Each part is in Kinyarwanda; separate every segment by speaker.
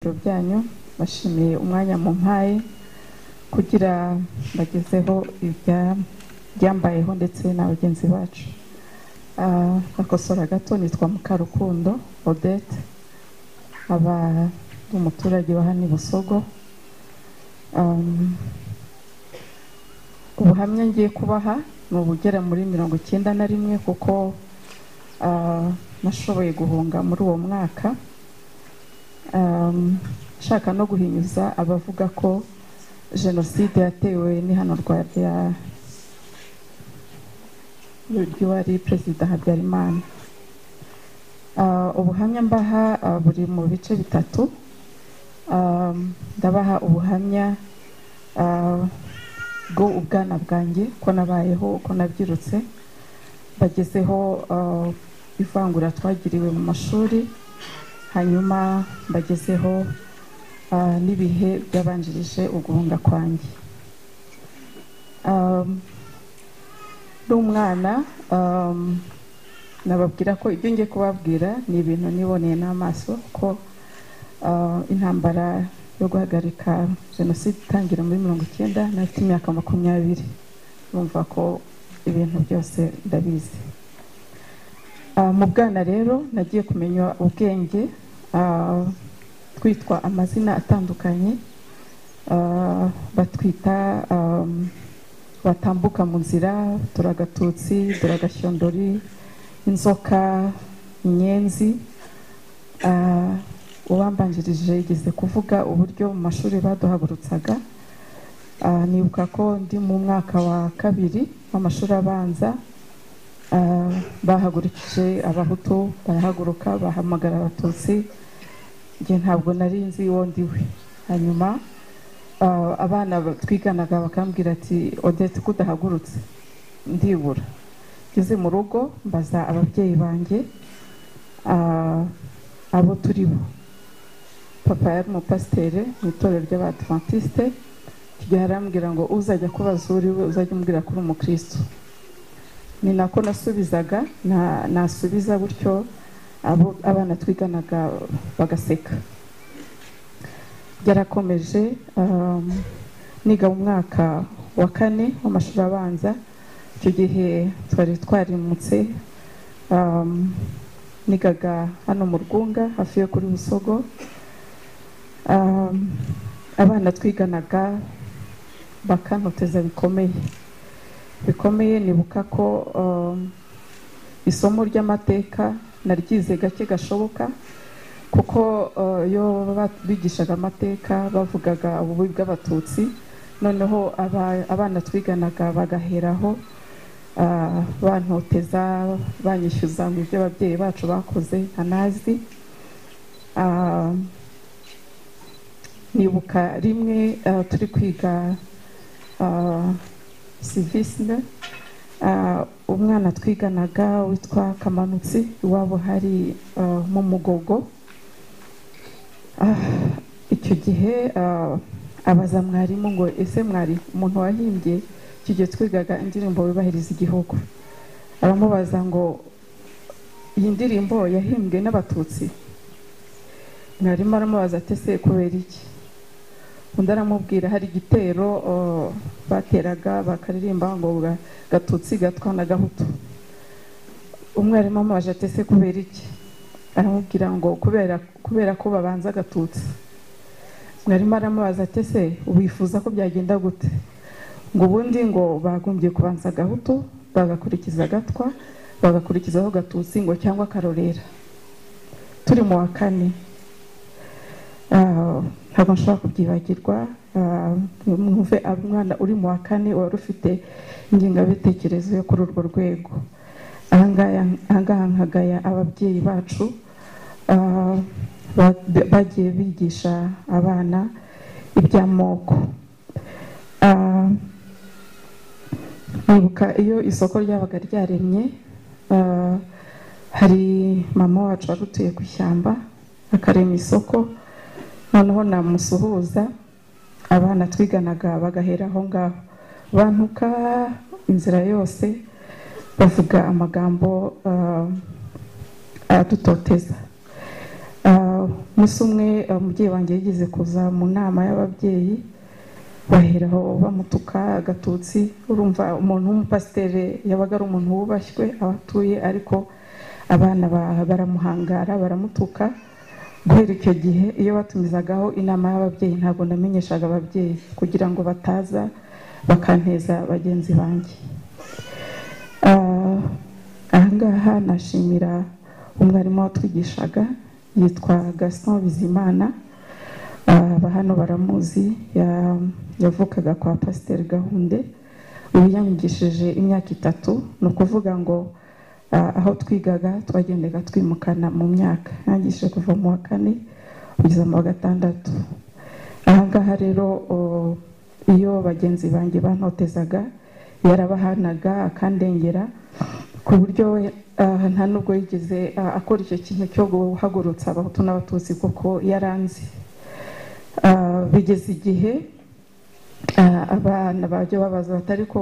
Speaker 1: ibiganiro byanyu bashimiye umwanya mu mpaye kugira bagezeho ibyambayeho ndetse na bagenzi bacu akakosora gato nitwa mukarukundo odette aba ari umuturage wa hano i busogo ubuhamya ngiye kubaha ni ubugera muri mirongo icyenda na rimwe kuko nashoboye guhunga muri uwo mwaka nshaka no guhinyuza abavuga ko jenoside yatewe n'ihanurwa rya ry'uwari perezida habyarimana ubuhamya mbaha buri mu bice bitatu ndabaha ubuhamya bwo ubwana bwanjye ko nabayeho uko nabyirutse bagezeho ivangura twagiriwe mu mashuri hanyuma bagezeho n'ibihe byabanjirije uguhunga kwanjye n'umwana nababwira ko ibyo ngiye kubabwira ni ibintu niboneye n'amaso ko intambara yo guhagarika jenoside itangira muri mirongo icyenda nafite imyaka makumyabiri numva ko ibintu byose ndabizi mu bwana rero nagiye kumenya ubwenge twitwa amazina atandukanye batwita batambuka mu nzira turagatutsi turagashyondori inzoka inyenzi uwambanjirije yigeze kuvuga uburyo mu mashuri baduhagurutsaga nibuka ko ndi mu mwaka wa kabiri w'amashuri abanza bahagurikije abahutu barahaguruka bahamagara abatutsi njye ntabwo nari nzi uwo ndiwe hanyuma abana twiganaga bakambwira ati odette ko udahagurutse ndibura ngeze mu rugo mbaza ababyeyi banjye abo turi bo papa yari umupasiteri mu itorero ry'abadivantisite tujya arambwira ngo uzajya kubaza uri we uzajya umbwira ko uri umukirisitu ni nako nasubizaga nasubiza gutyo abana twiganaga bagaseka byarakomeje niga mu mwaka wa kane w'amashuri abanza icyo gihe twari twarimutse nigaga hano mu rwunga hafi yo kuri busogo abana twiganaga bakanoteza bikomeye bikomeye nibuka ko isomo ry'amateka naryize gake gashoboka kuko iyo bigishaga amateka bavugaga ububi bw'abatutsi noneho abana twiganaga bagaheraho bantoteza banyishyuza mu byo ababyeyi bacu bakoze ntanazi nibuka rimwe turi kwiga sivisime umwana twiganaga witwa kamanutsi iwabo hari mu mugogo icyo gihe abaza mwarimu ngo ese mwari umuntu wahimbye icyo gihe twigaga indirimbo yubahiriza igihugu aramubaza ngo iyi ndirimbo yahimbwe n'abatutsi mwarimu aramubaza ati ese kubera iki undi aramubwira hari igitero bateraga bakaririmba ngo gatutsi gatwa na gahutu umwarimu amubaje ati ese kubera iki aramubwira ngo kubera ko babanza gatutsi mwarimu aramubaza ati ese wifuza ko byagenda gute ngo ubundi ngo bagombye kubanza gahutu bagakurikiza gatwa bagakurikizaho gatutsi ngo cyangwa akarorera turi mu wa kane ntabwo nshobora kubyibagirwa mwumve umwana uri mu wa kane wari ufite ingengabitekerezo yo kuri urwo rwego ahangaha nkagaya ababyeyi bacu bagiye bigisha abana iby'amoko nibuka iyo isoko ryabaga ryaremye hari mama wacu wari utuye ku ishyamba akarema isoko noneho namusuhuza abana twiganaga bagahera aho ngaho bantuka inzira yose bavuga amagambo adutoteza umunsi umwe umubyeyi wanjye yigeze kuza mu nama y'ababyeyi baheraho bamutuka agatutsi urumva umuntu w'umupasiteri yabaga ari umuntu wubashywe aho atuye ariko abana baramuhangara baramutuka guhera icyo gihe iyo batumizagaho inama y'ababyeyi ntabwo namenyeshaga ababyeyi kugira ngo bataza bakanteza bagenzi banjye ahangaha nashimira umwarimu watwigishaga yitwa gaston bizimana aba hano baramuzi yavukaga kwa pasiteri gahunde ubu yamwigishije imyaka itatu ni ukuvuga ngo aho twigaga twagendaga twimukana mu myaka yangishije kuva mu wa kane kugeza mu wa gatandatu ahangaha rero iyo bagenzi banjye bantotezaga yarabahanaga akandengera ku buryo we nta nubwo yigeze akora icyo kintu cyo guhagurutsa abahutu n'abatutsi kuko yaranze bigeze igihe abana bajya babaza bati ariko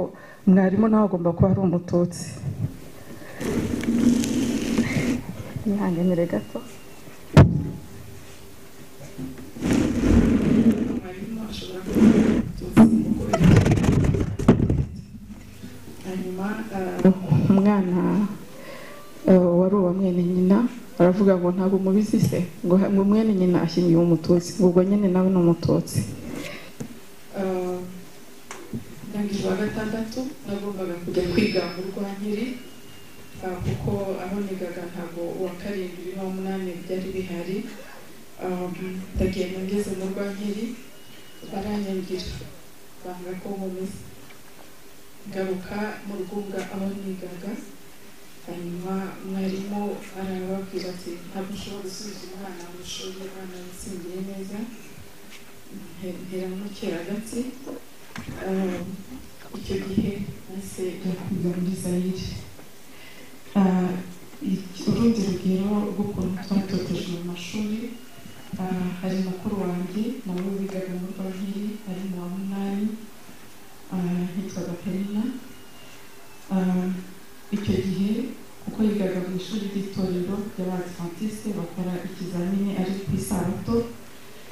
Speaker 1: mwarimu nawe agomba kuba ari umututsi nihanganire gato hanyuma umwana wari uwa mwene nyina aravuga ngo ntabwo umubizi se ngo mwene nyina ashyingiye umututsi ubwo nyine nawe ni umututsi ndangije wa gatandatu nagombaga kujya kwiga mu rwankiri kuko aho nigaga ntabwo uwa karindwi n'umunani byari bihari ndagenda ngeze mu rwankiri baranyangira banga ko nkomeza ngaruka mu rwunga aho nigaga hanyuma mwarimu arababwira ati ntabwo ushobora gusubiza umwana mu ishuri umwana yatsindiye neza ntiramukera agati icyo gihe nahise kujya muri zayire urundi rugero rw'ukuntu twatotejwe mu mashuri hari mukuru wanjye nawe wigaga muri banki ari mu wa munani yitwaga perina icyo gihe kuko yigaga mu ishuri ry'itorero ry'abadivantisite bakora ikizamini ari ku isabato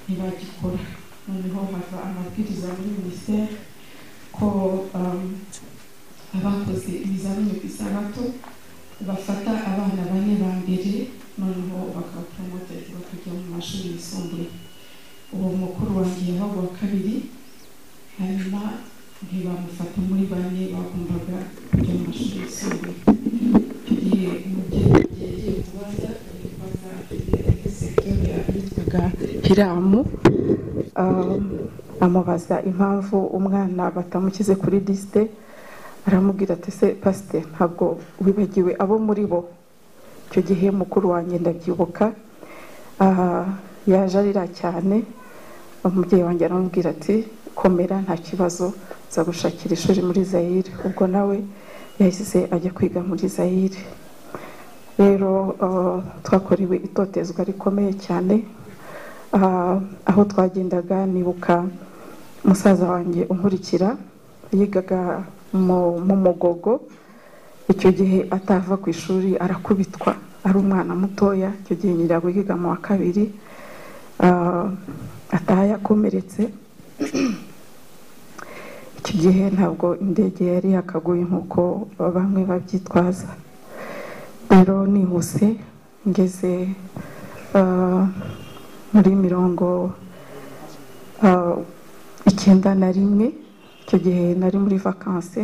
Speaker 1: ntibagikora noneho hava amabwiriza muri minisiteri ko abakoze ibizamini ku isabato bafata abana bane ba mbere noneho bakabaporomoteri bakajya mu mashuri yisumbuye uwo mukuru wanjye yabaga uwa kabiri hanyuma ntibamufata muri bane bagombaga kujya mu mashuri yisumbuye igihe umubyeyi wanjye yagiye kubaza yitwaga sekitoriya yitwaga hiramu amubaza impamvu umwana batamukize kuri lisite aramubwira ati se pasite ntabwo wibagiwe abo muri bo icyo gihe mukuru wanjye ndabyibuka yaje arira cyane umubyeyi wanjye aramubwira ati komera nta kibazo za gushakira ishuri muri zayire ubwo nawe yahise ajya kwiga muri zayire rero twakorewe itotezwa rikomeye cyane aho twagendaga nibuka musaza wanjye umurikira yigaga mu mugogo icyo gihe atava ku ishuri arakubitwa ari umwana mutoya icyo gihe nyirawe yiga mu wa kabiri ataha yakomeretse iki gihe ntabwo indege yari yakaguye nk'uko bamwe babyitwaza rero nihuse ngeze muri mirongo icyenda na rimwe icyo gihe nari muri vakanse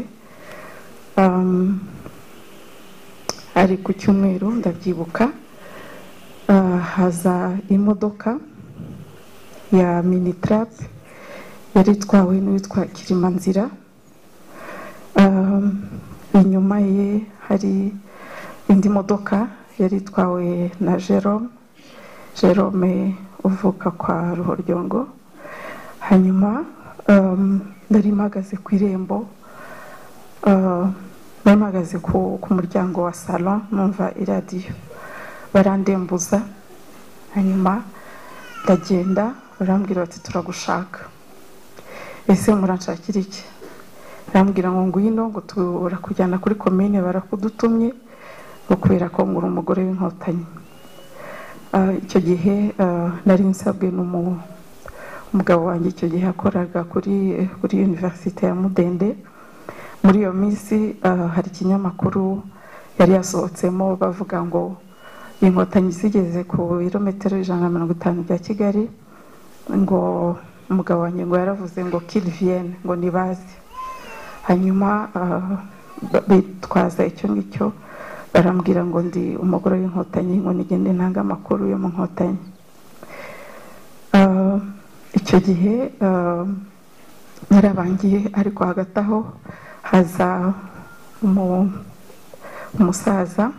Speaker 1: ari ku cyumweru ndabyibuka haza imodoka ya minitarapu yari itwawe n'uwitwa kirimanzira inyuma ye hari indi modoka yari itwawe na jerome jerome uvuka kwa ruhoryongo hanyuma nari mpagaze ku irembo nari mpagaze ku muryango wa salo numva iradiyo barandembuza hanyuma ndagenda barambwira bati turagushaka ese muranshakira iki barambwira ngo ngwino ngo turakujyana kuri komine barakudutumye kubera ko ngura umugore w'inkotanyi Ah, icyo gihe ah, nari nsabwe n'umu- umugabo wanjye icyo gihe yakoraga kuri kuri univerisite ya mudende muri iyo minsi ah, hari ikinyamakuru yari yasohotsemo bavuga ngo inkotanyi zigeze ku birometero ijana na mirongo itanu bya kigali ngo umugabo wanjye ngo yaravuze ngo kiriviyene ngo nibaze hanyuma ah, ba- bitwaza icyo ngicyo barambwira ngo ndi umugore w'inkotanyi ngo nigende ntange amakuru yo mu nkotanyi Ah, icyo gihe ah, narabangiye ariko hagati aho haza umu- umusaza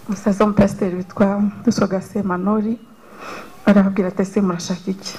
Speaker 1: umusaza w'umupasiteri witwa dusoga semanori arababwira ati ese murashaka iki